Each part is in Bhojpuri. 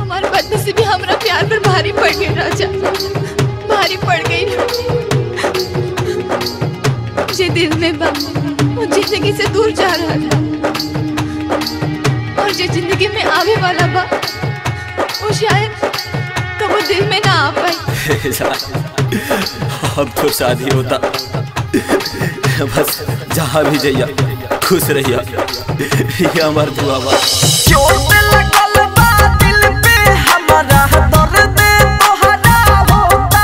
हमारे बदनसीबी हमरा प्यार पर भारी पड़ गई राजा भारी पड़ गई जे दिल में बा वो जिंदगी से दूर जा रहा था और जो जिंदगी में आवे वाला बा वो शायद कबो दिल में ना आ पाए अब तो शादी होता बस जहाँ भी जइया खुश रहिया ये हमार दुआ बा चोट लगल बा दिल पे हमारा दर्द तोहरा होता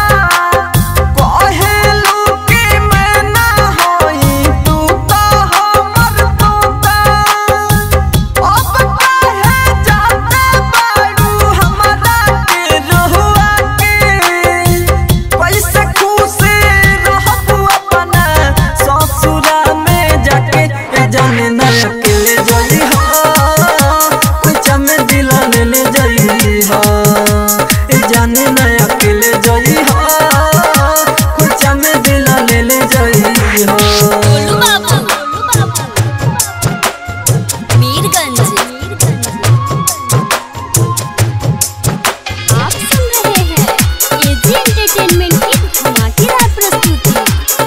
कहेलू कि मैं ना होई तू तो हमर तोता अब काहे जाते बाड़ू हमरा के रहुआ के कैसे खुश रहबू अपना ससुरा में जाके ए जाने ना अकेले जई हो कुछ में दिला ले ले जई हो ए जाने ना अकेले जई हो कुछ में दिला ले ले जई हो गोलू बाबू मीरगंज आप सुन रहे हैं एजी एंटरटेनमेंट की धमाकेदार प्रस्तुति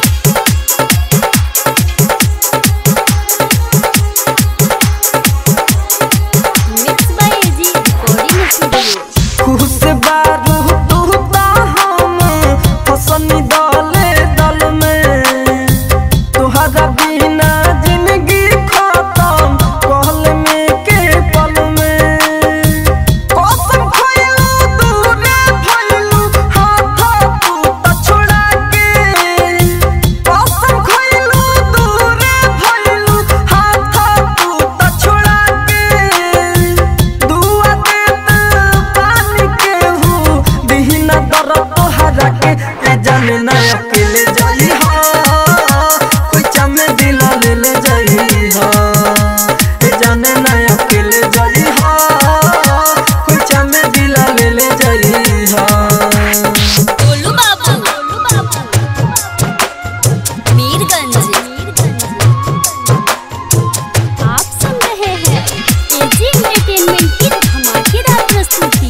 mix by AG recording studio खुश बारू तू ता हम फसनी दले दल में तुहरा बिना जिंदगी खत्म कहल में के पल में कसम खइलू दूरे भइलू हाथ तू त छोड़ा के कसम खइलू दूरे भइलू हाथ तू त छोड़ा के दुआ देत पानी के हूँ दिहिना दर तोहरा के ए जाने ना अकेले जाई हो कोई चमे दिल ले ले जाई हो ए जाने ना अकेले जाई हो कोई चमे दिल ले ले जाई हो गोलू बाबू मीरगंज आप सुन रहे हैं एजी एंटरटेनमेंट की धमाकेदार प्रस्तुति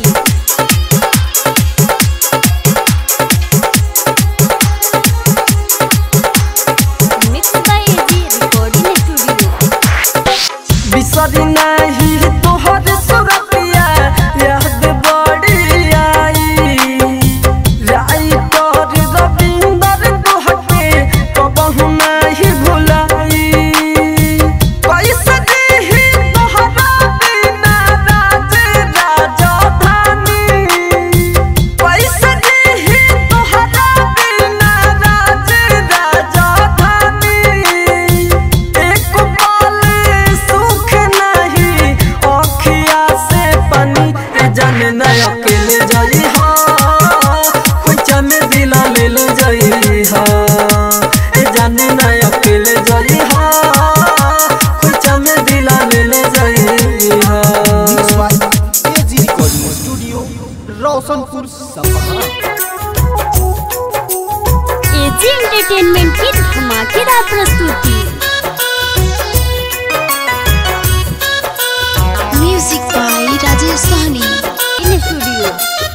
mix by AG recording studio बिसरी नाही तोहर सुरतिया याद बड़ी आई राई तोर रविंदर तोहके कबहु नाही भुलाई कैसे देही तोहरा बिना राज राजधानी कैसे देही तोहरा बिना राज राजधानी एक पल सुख नहीं अखिया से पानी ए जाने ना अकेले जाई हो कुछ में दिला ले ले जाई हो ए जाने ना अकेले जाई हो कुछ में दिला ले ले जाई हो AG recording studio Roshanpur Sapaha AG entertainment की धमाकेदार प्रस्तुति music by Rajesh Sahani in studio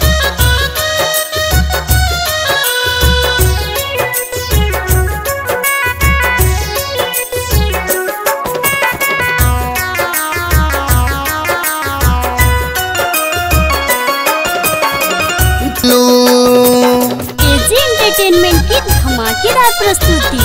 AG entertainment की धमाकेदार प्रस्तुति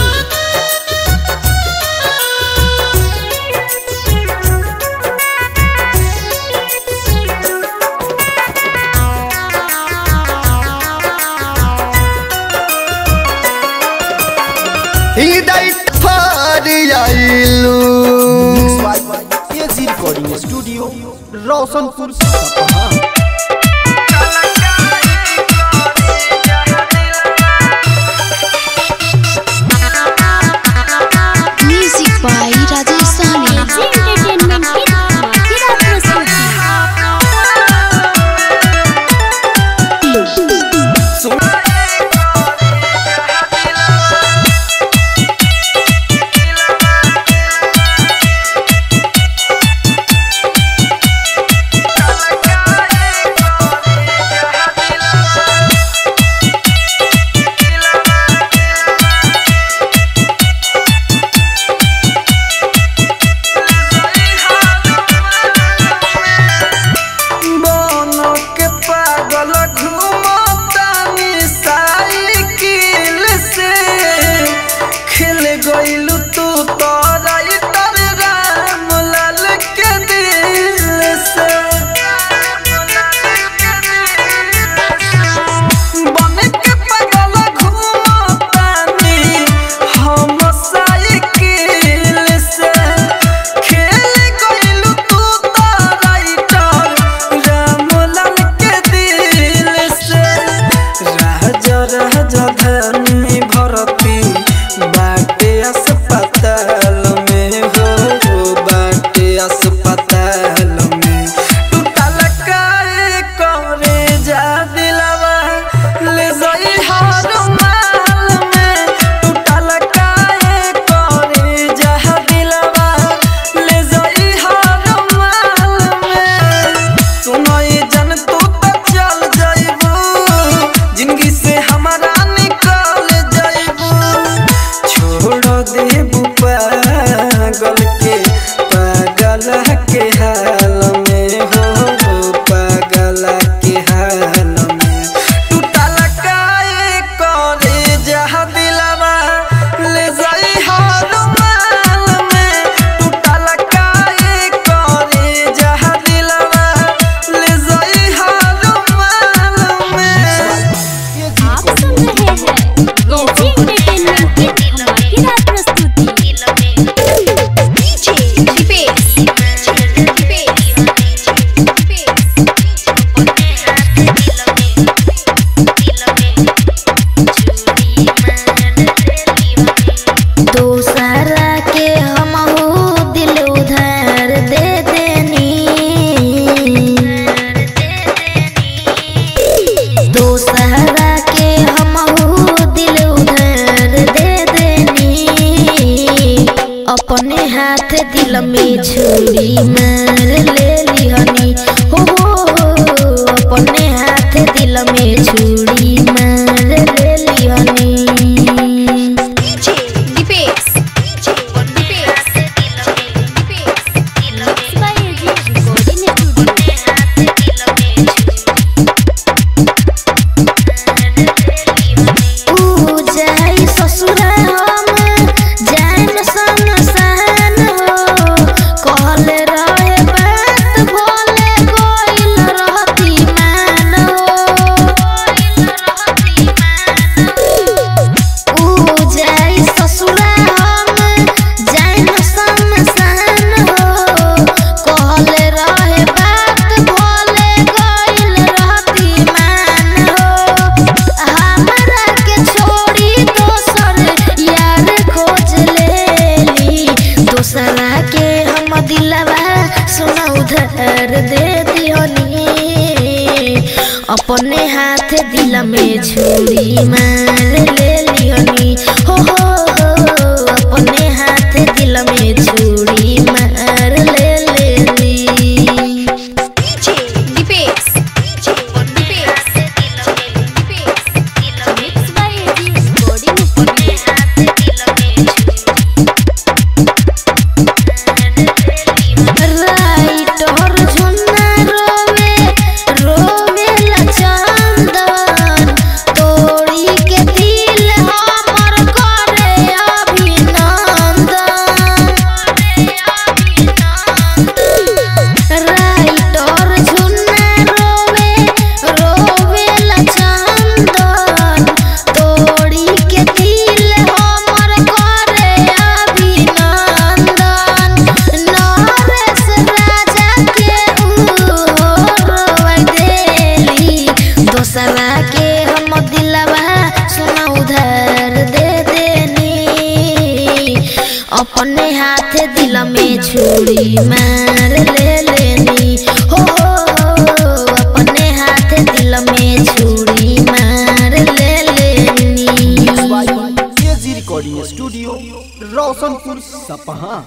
हृदय फार आइलू AG recording studio Roshanpur Sapaha music by Rajesh Sahani AG entertainment की धमाकेदार प्रस्तुति दिल में छुरी मार ले लिहनी हो हो हो, अपने हाथ दिल में छुरी मार ले लिहनी Deepesh Deepesh mix by AG recording studio ऊ जाई ससुरा हम जान सन सहन हो कहल रहे बात भोले गोइल रहती मान हो ऊ जाई ससुरा हम जान सन सहन हो कहल रहे बात भोले गोइल रहती मान हो हमरा के छोड़ी दोसर यार खोज लेली दोसरा के हम दिलवा सुना उधार दे दियोनी अपने हाथ दिल में छुरी मार ले लियोनी हो हो हो अपने हाथ दिल में छुरी मार ले लेली Deepesh Deepesh mix by AG recording studio writer Jhunna रोवे रोवे लचंदन तोड़ी के दिल हमर करे अभिनंदन राइटर झुन्ना रोवे रोवे लचंदन तोड़ी के दिल हमर करे अभिनंदन नरेश राजा के उड़वाई देली दोसरा के हम दिलवा सुना उधार दे देनी अपने हाथ दिल में छुरी मार ले लेनी हो हो, हो, अपने हाथ दिल में छुरी मार ले लेनी AG recording studio Roshanpur Sapaha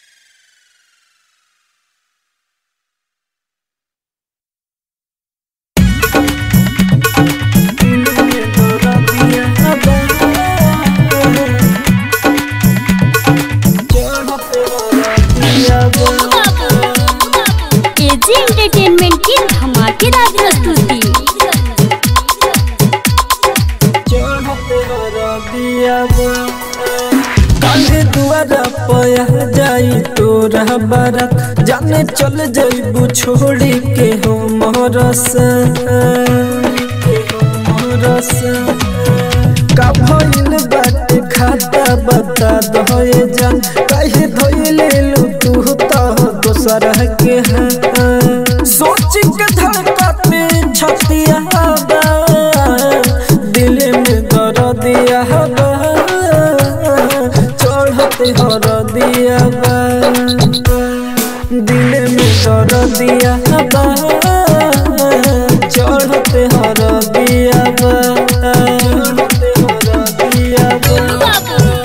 AG entertainment की धमाकेदार प्रस्तुति काहे दुआरा पया जाई तोरा बारात जाने चल जाइबू छोड़ी के हो मोरस का भइल बाटे खाता बता दहे जान काहे धइले लू तू तो दोसर के हाथ सोच के धड़कते छतिया बा दिल में दर्दिया बा चढ़ते हर दिया बा दिल में दर्दिया बा चढ़ते हर दिया बा चढ़ते हर दिया बा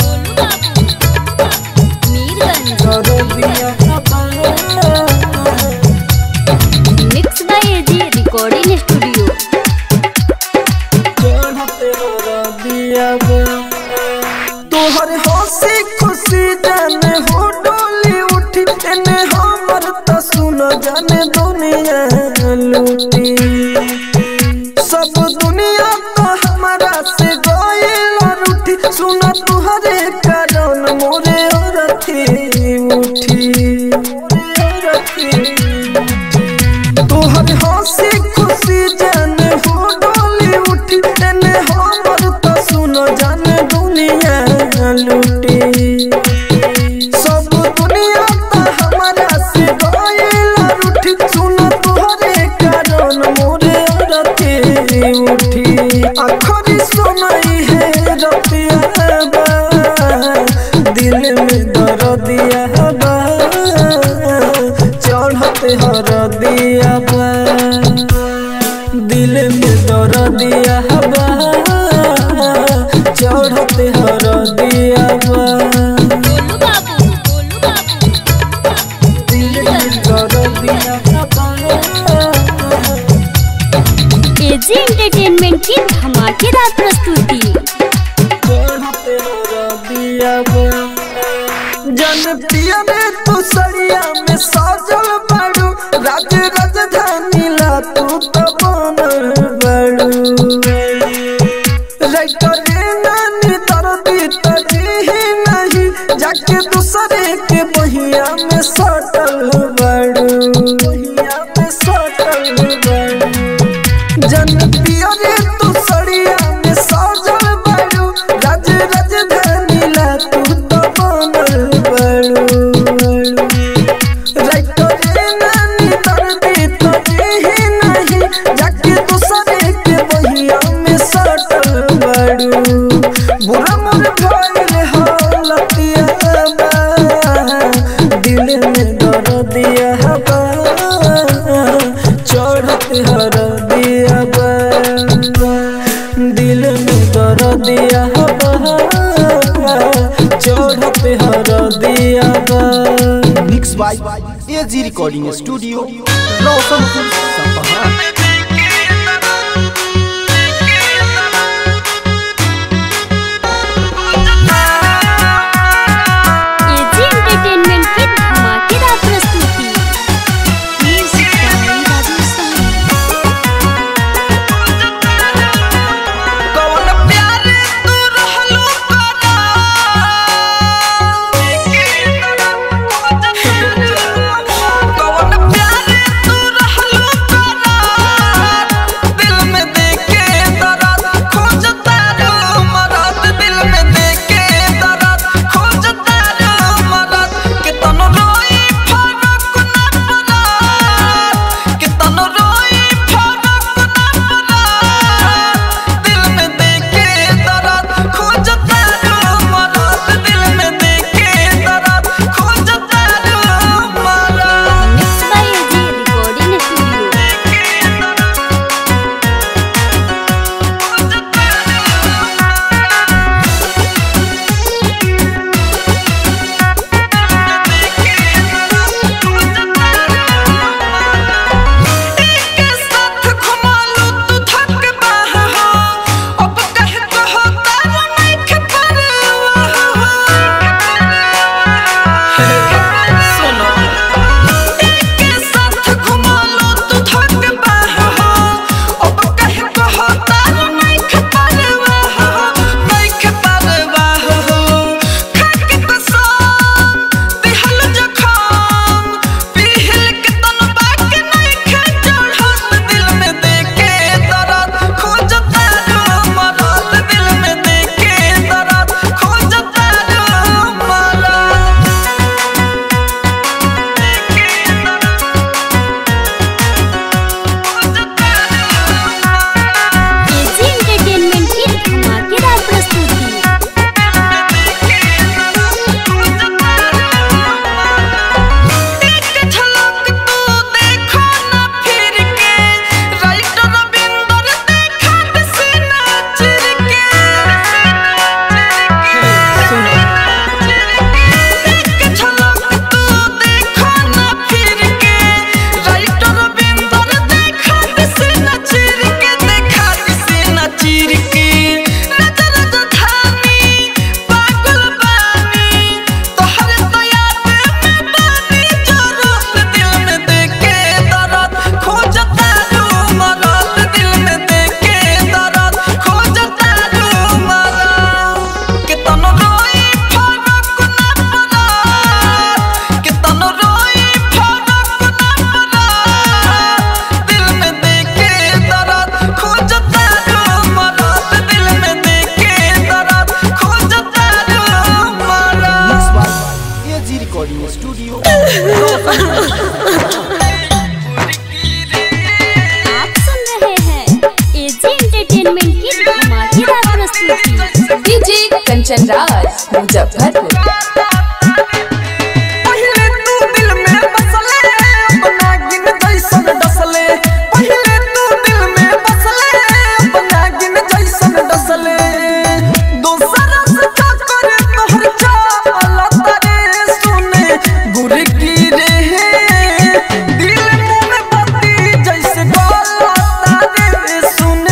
मीरगंज हर दिया बा mix by AG recording studio तोहर हंसी खुशी जाने हो डोली उठी एने हमर त सुन जाने दुनिया लूटी सब दुनिया तो हमारा से गइल रूठी सुन तुहरे कारण मोरे अरथी उठी मोरे अरथी तोहर हंसी खुशी जाने हो डोली उठी तेने हमर तो सुन जाने दुनिया लूटी सब दुनिया तो हमारा से गइल रूठी सुन तोहरे कारण मोरे रति उठी आखरी सुनाई है रतिया बा दिल में दर्दिया बा चढ़ते हर दिया बा दिल में दर्दिया बा चढ़ते हर दिया बा गोलू बाबू गोलू बाबू एजी एंटरटेनमेंट की धमाकेदार प्रस्तुति जन पिया रे तू सरिया में साजल बाड़ू राज राजधानी ला तू तो बनल बाड़ू रे नानी दर्दी तजी नहीं जाके दूसरे के बहिया में सटल बाड़ू बहिया में सटल बाड़ू जन पिया रे तू सड़िया में साजल बाड़ू राज राजधानी ला तू तो बनल बाड़ू राइतो रे नानी दर्दी तो ही नहीं जाके दूसरे के बहिया में सटल बाड़ू बुरा मन भइल हालतिया बा दिल में दर्द दिया बा चढ़त हर दिया बा दिल में दर्द दिया बा चढ़त हर दिया बा mix by AG recording studio Roshanpur Sapaha AG entertainment की धमाकेदार प्रस्तुति कौन प्यार तू रहलू कौन प्यार तू रहलू दिल में देके दर्द खोजता रो मरद दिल में देके दर्द खोजता रो मरद कितन रोई फरक ना पड़ा कितन रोई फरक ना पड़ा दिल में देके दर्द खोजता रो मरद दिल में देके दर्द खोजता रो मरद mix by AG recording studio के साथ घुमालू तू थक बाह हो अब कह कहो तारा नहीं सुनो के साथ घुमालू तू थक बाह हो अब कह कहो तारा नहीं खपरवा नहीं खपरवा हो खाक कसम दिहल जखम पिहल के तन बाके नहीं खचड़त दिल में देके दर्द खोजता रो मरद दिल में देके दर्द खोजता रो मरद एजी एंटरटेनमेंट की धमाकेदार प्रस्तुति एक झलक तू देखो ना फिर के राइटर रविंदर देखा हसीना चिर के एक झलक तू देखो ना फिर के राइटर रविंदर देखा हसीना चिर के देखा हसीना चिर के नजर जधानी पागल बानी तोहर दया में बानी जरूरत दिल में देके दर्द खोजता रो मरद दिल में देके दर्द खोजता रो मरद कितन रोई फरक ना पड़ा कितन रोई फरक ना पड़ा दिल में देके दर्द खोजता रो मरद दिल में देके दर्द खोजता रो मरद mix by AG recording studio आप सुन रहे हैं एजी एंटरटेनमेंट की धमाकेदार प्रस्तुति डीजे कंचन राज मुजफ्फरपुर पहिले तू दिल में बसले अपना गिन जैसन डसले पहिले तू दिल में बसले अपना गिन जैसन डसले दोसरा से का करे तोहर चाल तारे सुने गुर की रे दिल मुंह में बत्ती जैसे गला तारे सुने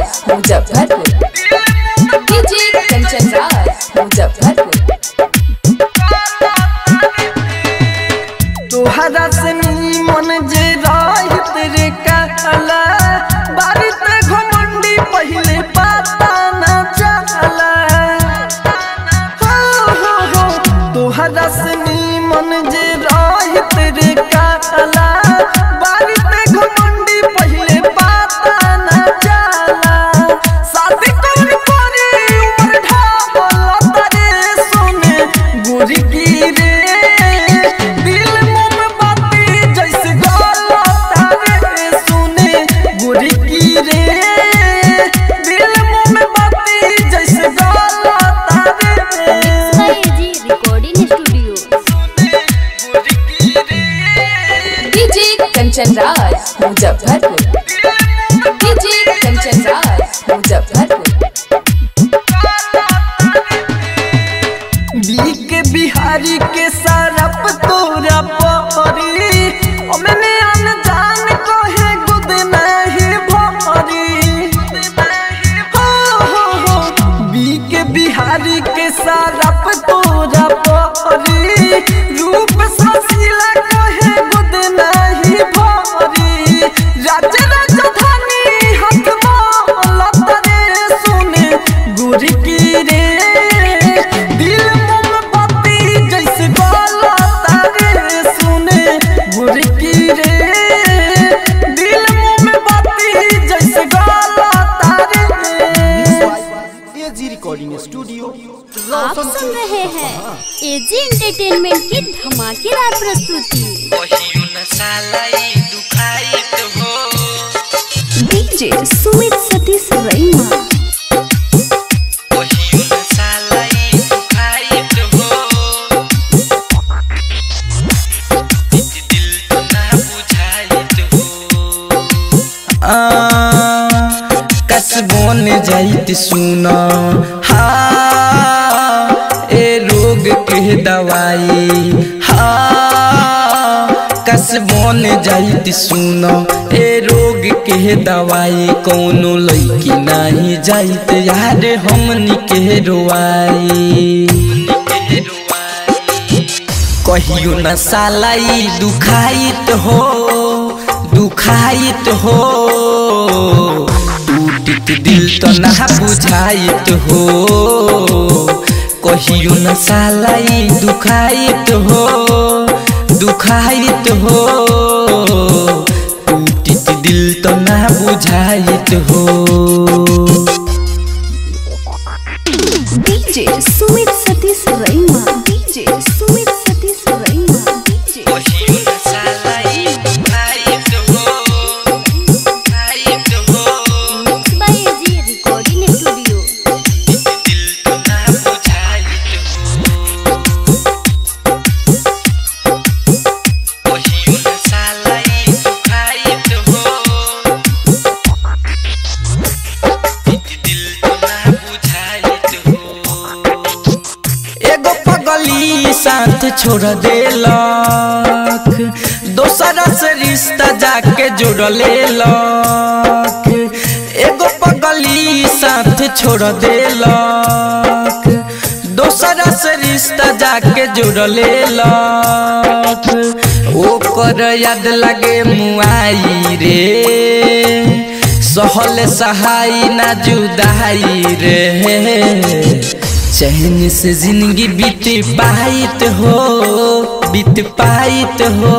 राज मुजफ्फरपुर डीजे कंचन राज मुजफ्फरपुर तोहरा से मन जे राहित रे कहला बारिश घमंडी पहले पता न चला हो हो हो तोहरा से मन जे राहित रे कहला बारिश घमंडी पहले पता न चला शादी कर परी उम्र ढाबल तरे सोने गोरी की रे दिल मुंह में बाती जैसे गाला तारे सुने गोरी की रे दिल मुंह में बाती जैसे गाला तारे जी रिकॉर्डिंग स्टूडियो गोरी की रे डीजे कंचन राज मुजफ्फरपुर डीजे कंचन राज मुजफ्फरपुर बीक बिहारी के सरप तोरा परी मैंने अनजान को है गुद नहीं भरी हो हो हो बीक बिहारी के सरप तोरा परी रूप ससीला को है गुद नहीं भरी राज राजधानी हाथ माला तरे सुने गुरी की रे दिल मुंह में बाती जैसे गाला तारे सुने गुरी की रे दिल मुंह में बाती जैसे गाला तारे एजी रिकॉर्डिंग स्टूडियो आप सुन रहे हैं एजी एंटरटेनमेंट की धमाकेदार प्रस्तुति डीजे सुमित सतीश रैना कसबोन जाइत सुन हा ए रोग के दवाई हा कसबोन जाइत सुन ए रोग के दवाई कौनो लैकी नाही जाइत यार हमनी के रोआई कहियो न सालाई दुखाइत हो दुखाइत हो टूटित दिल तो ना बुझाइत हो कहियो न सालाई दुखाइत हो दुखाइत हो टूटित दिल तो ना बुझाइत हो DJ Sumit Satish Raina DJ Sumit Satish Raina DJ mix by AG recording studio एगो पगली साथ छोड़ देलक दोसरा से रिश्ता जाके जोड़ लेलक एगो पगली साथ छोड़ देलक दोसरा से रिश्ता जाके जोड़ लेलक ओकर याद लगे मुआई रे सहल सहाई ना जुदाई रे चैन से जिंदगी बीत पाइत हो बीत पाइत हो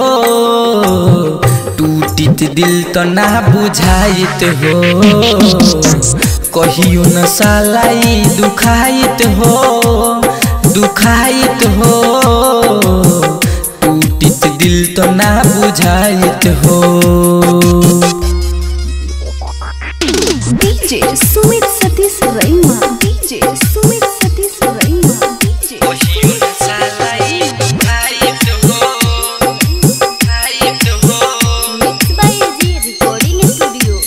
टूटित दिल तो ना बुझाइत हो कहियो न सालाई दुखाइत हो दुखाइत हो टूटित दिल तो ना बुझाइत हो DJ Sumit Satish Raina DJ Sumit Satish Raina DJ mix by AG recording studio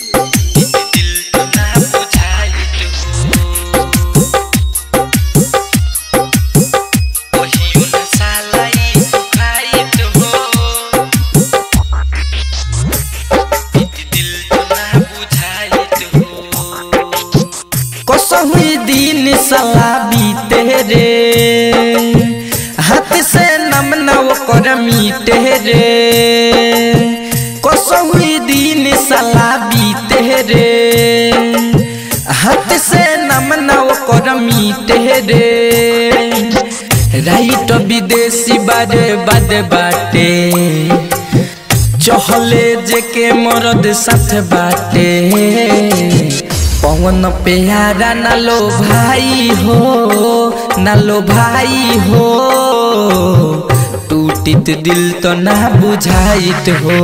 कसहुई दिन सला बीते रे हाथ से नम नव कर मीटे रे कसहुई दिन सला बीते रे हाथ से नम नव कर मीटे रे राइट विदेशी बारे बाद बाटे चहले जे के मरद साथ बाटे पवन प्यारा ना लो भाई हो ना लो भाई हो टूटित दिल तो ना बुझाइत हो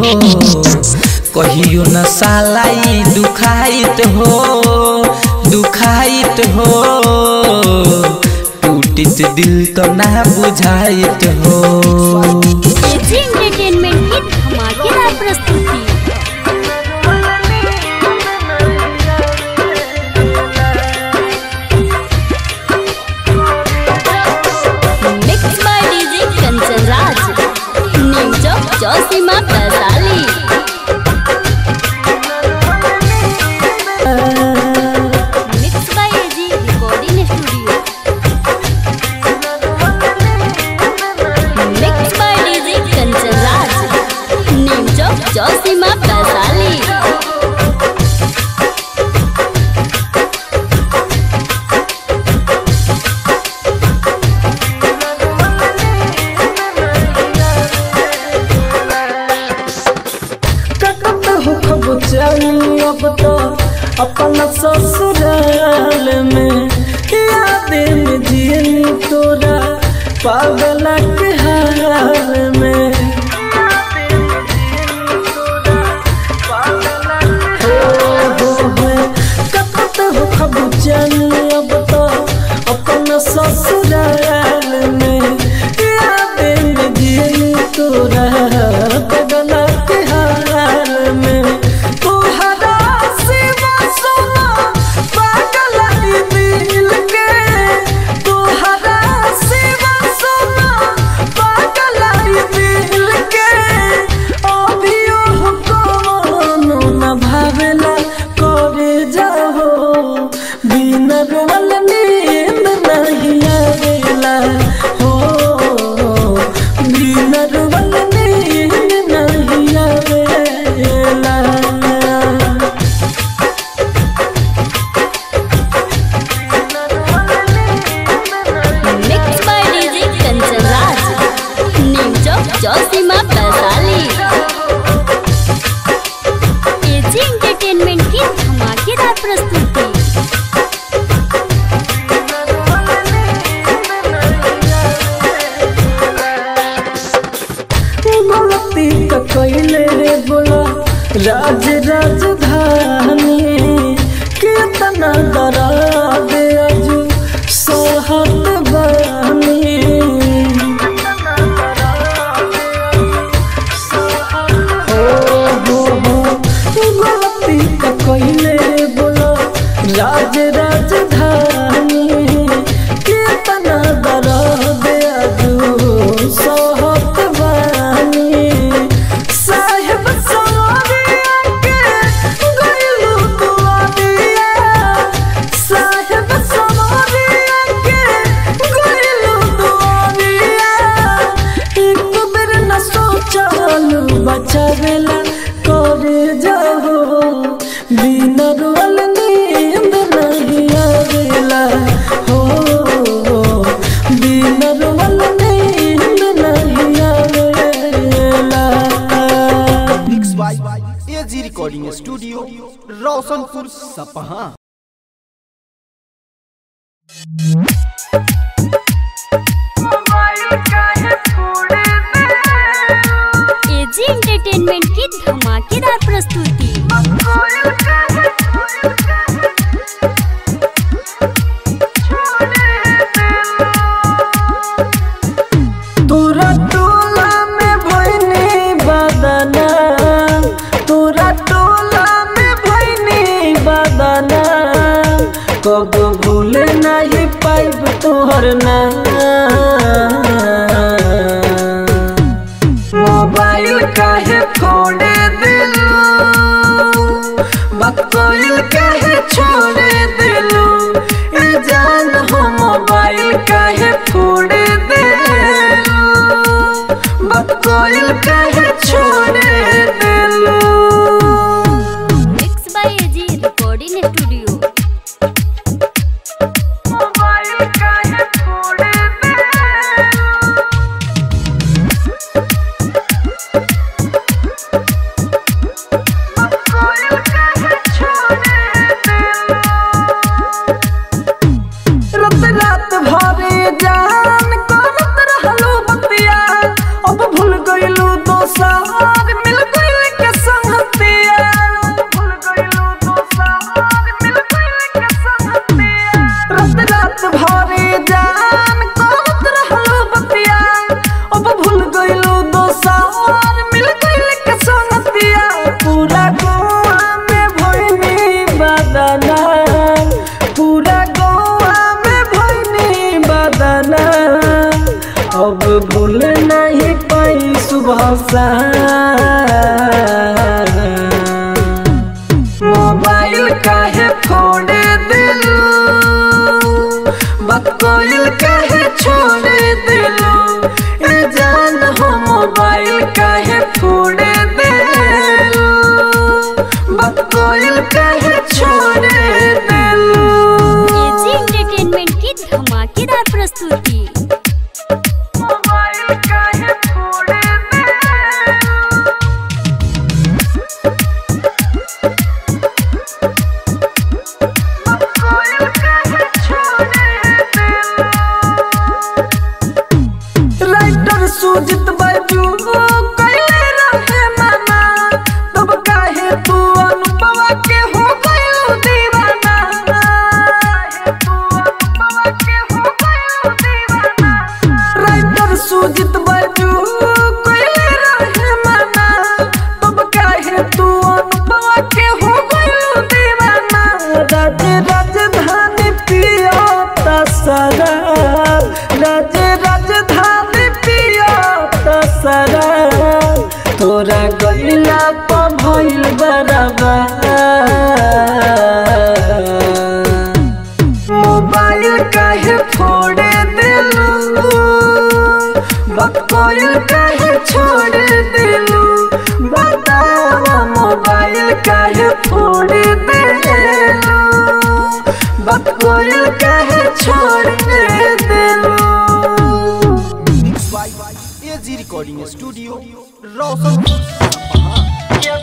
कहियो न सालाई दुखाइत हो दुखाइत हो टूटित दिल तो ना बुझाइत हो एजी एंटरटेनमेंट की धमाकेदार प्रस्तुति mix by DJ Kanchan Raj new Chowk Chausima Vaishali mix by AG recording studio mix by DJ Kanchan Raj new Chowk Chausima Vaishali ककत हो खब चली अब तो अपना ससुराल में याद में जियनी तोरा पागल के हाल में हो, हो, हो, ककत हो खब चली अब तो अपना ससुराल में याद में जियनी तोरा पागल के हाल में तोहरा सिवा सोना पागल ई दिल के तोहरा सिवा सोना पागल ई दिल के अभियो कोनो न भावेला करे जाहो बिना रोवल नींद नहीं आवेला हो बिना रोवल नींद नहीं आवेला mix by DJ Kanchan Raj new Chowk Chausima Vaishali AG entertainment की धमाकेदार प्रस्तुति गलती तो कैले रे बोला राज राजधानी कितना डरा दे अजू सोहत बानी हो हो हो गलती तो कैले रे बोला राज राजधानी कितना डरा दे अजू सोहत बानी साहेब सवारिया के गइलू दुआरिया साहेब सवारिया के गइलू दुआरिया एक बेर न सोचलू बचावेला करे जाहो बिना रोल नींद नहीं आवेला हो बिना रोल नींद नहीं आवेला mix by AG recording studio Roshanpur Sapaha AG entertainment की धमाकेदार प्रस्तुति तोरा टोला में भइनी बदना तोरा टोला में भइनी बदना कब भूल नहीं पाइब तोहर ना मोबाइल काहे फोड़े दिलू बकोइल काहे छोड़े दिलू काहे फोड़ दे बात कोयल काहे छोड़ देलू mix by AG recording studio mobile काहे फोड़ दे कोयल काहे छोड़ देलू रात रात भरे जान करत रहलू बतिया अब भूल गइलू दोसार मिल गइल के संगतिया भूल गइलू दोसार मिल गइल के संगतिया रात रात भरे जान करत रहलू बतिया अब भूल गइलू दोसार मिल गइल के संगतिया पूरा गोवा में भइनी बदना पूरा गोवा में भइनी बदना अब भूल नहीं पाई सुबह सा मोबाइल काहे फोड़ दिलू बकोइल काहे छोड़ दिलू ए जान हो मोबाइल काहे फोड़ दिलू बकोइल काहे छोड़ दिलू एजी एंटरटेनमेंट की धमाकेदार प्रस्तुति मोबाइल काहे फोड़ दिलू बकोइल काहे छोड़ दिलू राइटर सुजित बाजू कैले रहे माना तब काहे तू अनुभवा के हो गयो दीवाना काहे तू अनुभवा के हो गयो दीवाना राइटर सुजित बाजू कैले रहे माना तब काहे तू अनुभवा के हो गयो दीवाना राज राजधानी पियो तसरार राज राजधानी पियो तसरार तोरा गइला प भइल बराबर मोबाइल काहे फोड़ दिलू बकोइल काहे छोड़ दिलू बतावा मोबाइल काहे फोड़ दिलू बकोइल काहे छोड़ दिलू AG recording studio Roshanpur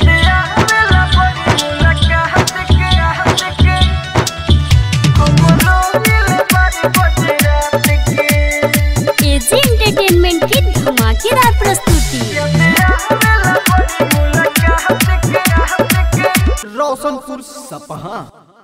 AG entertainment की धमाकेदार प्रस्तुति रोशनपुर सपहा